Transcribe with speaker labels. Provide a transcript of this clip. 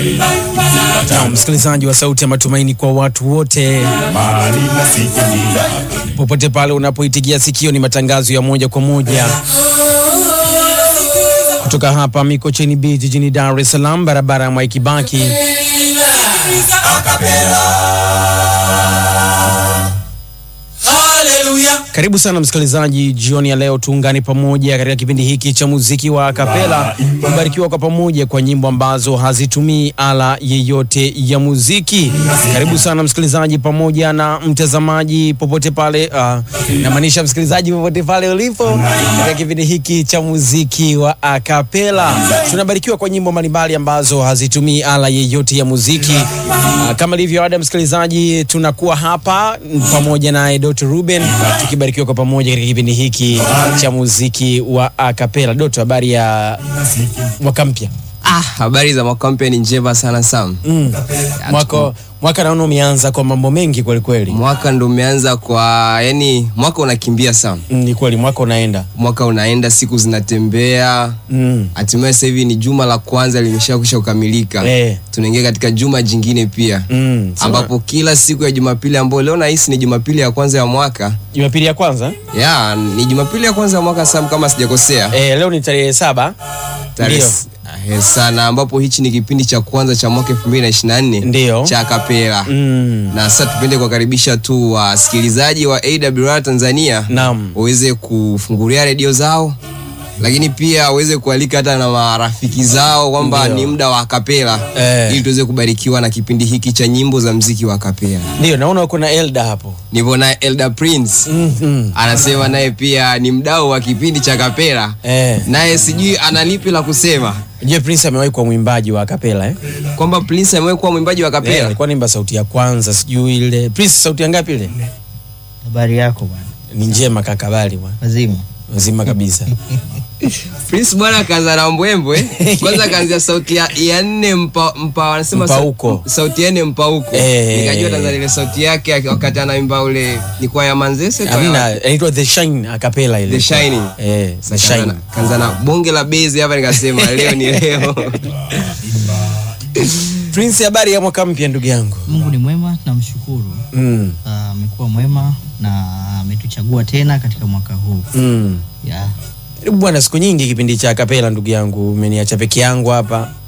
Speaker 1: Na msikilizaji wa Sauti ya Matumaini kwa watu wote
Speaker 2: mali nasikiliza
Speaker 1: popote pale unapoitigia sikio, ni matangazo ya moja kwa moja kutoka hapa Mikocheni B jijini Dar es Salaam, barabara ya Mwai Kibaki. Karibu sana msikilizaji, jioni ya leo tuungane pamoja katika kipindi hiki cha muziki wa akapela, kubarikiwa kwa pamoja kwa nyimbo ambazo hazitumii ala yeyote ya muziki. Karibu sana msikilizaji pamoja na mtazamaji popote pale, uh, namaanisha msikilizaji popote pale ulipo katika kipindi hiki cha muziki wa akapela. Tunabarikiwa kwa nyimbo mbalimbali ambazo hazitumii ala yeyote ya muziki. Uh, kama ilivyo ada, msikilizaji, tunakuwa hapa pamoja na Dr. Ruben tukibarikiwa kwa pamoja katika kipindi hiki cha muziki wa akapela. Doto, habari ya mwaka mpya?
Speaker 3: Ah, habari za mwaka mpya ni njema sana Sam.
Speaker 1: Mm. Mwaka mwaka naona umeanza kwa mambo mengi kweli kweli.
Speaker 3: Mwaka ndo umeanza kwa yani, mwaka unakimbia Sam,
Speaker 1: Mm, ni kweli mwaka unaenda.
Speaker 3: mwaka unaenda, siku zinatembea.
Speaker 1: Mm.
Speaker 3: Hatimaye sasa hivi ni juma la kwanza limeshakwisha kukamilika.
Speaker 1: Eh.
Speaker 3: Tunaingia katika juma jingine pia
Speaker 1: Mm. Sawa.
Speaker 3: ambapo kila siku ya Jumapili ambayo leo nahisi ni Jumapili ya kwanza ya mwaka
Speaker 1: Jumapili ya kwanza
Speaker 3: ya ni Jumapili ya kwanza ya mwaka Sam, kama sijakosea
Speaker 1: eh, leo ni tarehe saba
Speaker 3: tarehe
Speaker 1: Ndio.
Speaker 3: s- eh, sana, ambapo hichi ni kipindi cha kwanza cha mwaka 2024
Speaker 1: Ndio.
Speaker 3: cha kapela
Speaker 1: mm.
Speaker 3: na sasa tupende kuwakaribisha tu wasikilizaji wa AWR Tanzania
Speaker 1: Naam.
Speaker 3: waweze kufungulia redio zao, lakini pia waweze kualika hata na marafiki zao kwamba
Speaker 1: Ndio.
Speaker 3: ni muda wa kapela
Speaker 1: Eh.
Speaker 3: ili tuweze kubarikiwa na kipindi hiki cha nyimbo za mziki wa kapela.
Speaker 1: Ndio, naona uko na Elda hapo.
Speaker 3: Nipo naye Elder Prince
Speaker 1: mm
Speaker 3: anasema naye pia ni mdau wa kipindi cha kapela,
Speaker 1: Eh.
Speaker 3: naye sijui ana lipi la kusema
Speaker 1: Je, Prince amewahi kuwa mwimbaji wa akapela eh?
Speaker 3: kwamba Prince amewahi kuwa mwimbaji wa
Speaker 1: Eh,
Speaker 3: kapela.
Speaker 1: alikuwa naimba sauti ya kwanza, sijui ile. Prince sauti ya ngapi ile?
Speaker 4: Habari yako bwana,
Speaker 1: Ni njema kakabali bwana.
Speaker 4: wazima.
Speaker 1: Wazima kabisa.
Speaker 3: Prince bwana kaanza na mbwembwe kwanza, kaanzia sauti ya, ya nne mpa, mpa wanasema sa-
Speaker 1: Mpauko.
Speaker 3: sauti ya nne mpauko
Speaker 1: Eh.
Speaker 3: nikajua Tanzania ile sauti yake aki- wakati anaimba ule ni kwa ya Manzese kwa ya-
Speaker 1: Hamna, inaitwa The Shine akapela ile.
Speaker 3: The Shining.
Speaker 1: Eh, The
Speaker 3: Kaanza
Speaker 1: Shine.
Speaker 3: na- kaanza na bonge la bezi hapa, nikasema leo ni leo.
Speaker 1: Prince, habari ya mwaka mpya ndugu yangu.
Speaker 4: Mungu ni mwema, tunamshukuru.
Speaker 1: Mm.
Speaker 4: Ah, Amekuwa mwema na ametuchagua tena katika mwaka huu
Speaker 1: Mm.
Speaker 4: yeah.
Speaker 1: Karibu bwana, siku nyingi kipindi cha akapela ndugu yangu, umeniacha peke yangu hapa.